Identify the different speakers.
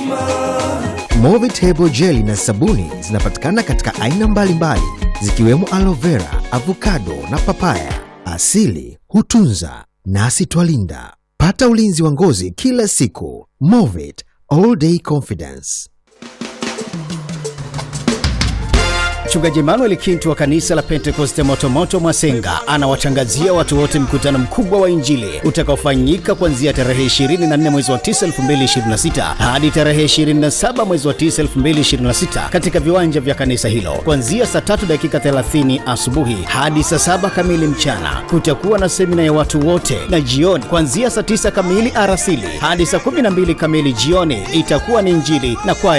Speaker 1: Movitable jeli na sabuni zinapatikana katika aina mbalimbali zikiwemo aloe vera, avocado na papaya. Asili hutunza nasi twalinda. Pata ulinzi wa ngozi kila siku. Movit all day confidence.
Speaker 2: Mchungaji Emmanuel Kintu wa kanisa la Pentekoste Motomoto Mwasenga anawatangazia watu wote mkutano mkubwa wa Injili utakaofanyika kuanzia tarehe 24 mwezi wa 9 2026 hadi tarehe 27 mwezi wa 9 2026 katika viwanja vya kanisa hilo kuanzia saa 3 dakika 30 asubuhi hadi saa 7 kamili mchana. Kutakuwa na semina ya watu wote, na jioni kuanzia saa 9 kamili arasili hadi saa 12 kamili jioni itakuwa ni Injili na kwaya